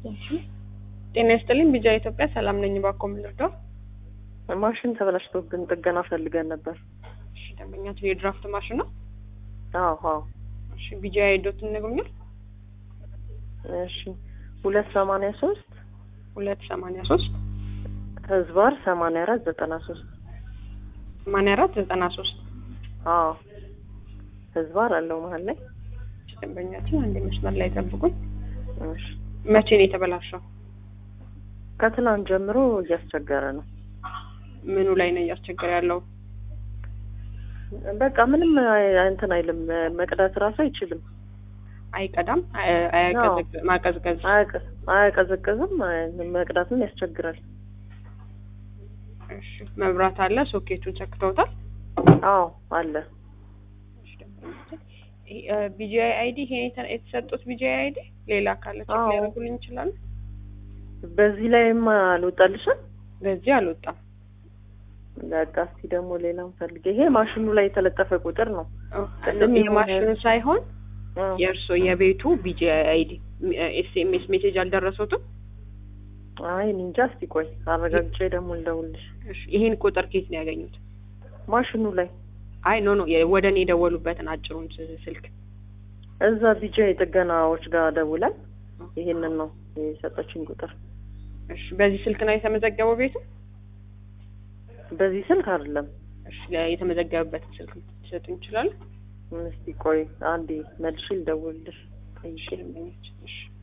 ጤና ይስጥልኝ ቢጃ ኢትዮጵያ ሰላም ነኝ። ባኮ ምልርዳው ማሽን ተበላሽቶብን ጥገና ፈልገን ነበር። እሺ ደንበኛችን የድራፍት ማሽን ነው። አዎ አዎ። እሺ ቢጃ ሄዶትን ነግሩኛል። እሺ ሁለት ሰማንያ ሶስት ሁለት ሰማንያ ሶስት ህዝባር ሰማንያ አራት ዘጠና ሶስት ሰማንያ አራት ዘጠና ሶስት አዎ ህዝባር አለው መሀል ላይ። ደንበኛችን አንድ መስመር ላይ ጠብቁኝ። እሺ መቼ ነው የተበላሸው? ከትናንት ጀምሮ እያስቸገረ ነው። ምኑ ላይ ነው እያስቸገረ ያለው? በቃ ምንም አይ- እንትን አይልም። መቅዳት ራሱ አይችልም። አይቀዳም፣ አይ- አያቀዘቅ- ማቀዝቀዝ አያቀ- አያቀዘቅዝም። አይ- መቅዳትም ያስቸግራል። እሺ መብራት አለ። ሶኬቱን ሰክተውታል። አዎ አለ። ቢጂአይ አይዲ ይሄ የተ- የተሰጡት ቢጂአይ አይዲ ሌላ ካለ ቼክ አዎ። ሊያደርጉልኝ ይችላሉ? በዚህ ላይም አልወጣልሽም። በዚህ አልወጣም። በቃ እስኪ ደግሞ ሌላም ፈልግ። ይሄ ማሽኑ ላይ የተለጠፈ ቁጥር ነው። ቅድም የማሽኑ የሆነ- ሳይሆን አዎ። የእርሶ የቤቱ ቢጂአይ አይዲ ኤስኤምኤስ ሜሴጅ አልደረሱትም? አይ እኔ እንጃ። እስኪ ቆይ አረጋግጬ ደግሞ ልደውልሽ። እሺ ይሄን ቁጥር ኬት ነው ያገኙት? ማሽኑ ላይ አይ ኖ ኖ የ- ወደ እኔ የደወሉበትን አጭሩን ስ- ስልክ እዛ ቢጃ የጥገናዎች ጋር ደውላል። ይሄንን ነው የሰጠችኝ ቁጥር። እሺ በዚህ ስልክ ነው የተመዘገበው ቤቱ? በዚህ ስልክ አይደለም። እሺ ለ- የተመዘገበበትን ስልክ ሊሰጡኝ ይችላሉ? እስኪ ቆይ አንዴ መልሼ ልደውልልሽ። እሺ ጠይቄ ደንበኛችን፣ እሺ